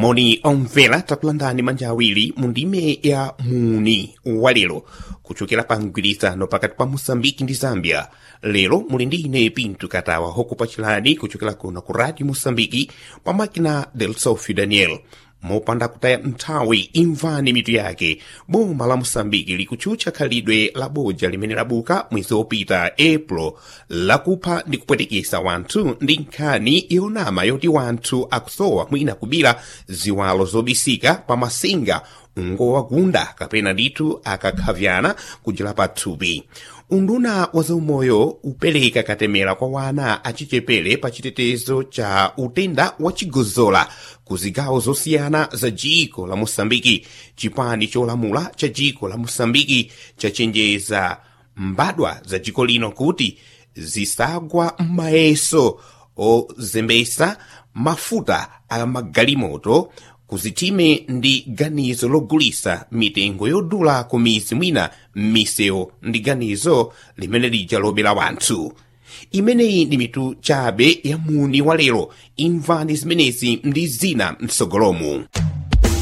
moni omvera takulandani manja awiri mu ndime ya muni walero kuchokera pa mgwirizano pakati pa moçambike ndi zambia lero muli ndi ine pinto katawa hokupachirani kuchokera kuno ku radio moçambike pa makina del sofio daniel mopanda kutaya nthawi imvani mitu yake boma la moçambike likutchutcha khalidwe la boja limene labuka mwezi wopita april lakupha ndi kupwetekesa wanthu ndi nkhani yonama yoti wanthu akusowa mwina kubira ziwalo zobisika pa masinga ngowagunda kapena ndithu akakhavyana kujera pa thupi unduna wa zaumoyo upereka katemera kwa wana achichepere pa chitetezo cha utenda wa chigozola ku zigawo zosiyana za jiko la moçambike chipani cholamula cha jiko la moçambike chachenjeza mbadwa za jiko lino kuti zisagwa m'mayeso ozembesa mafuta a magalimoto kuzitime ndi ganizo logulisa mitengo yodula ku mizi mwina m'misewu ndi ganizo limene lija lobera wanthu imeneyi ndi mitu chabe ya muni wa lero imvani zimenezi ndi zina mtsogolomu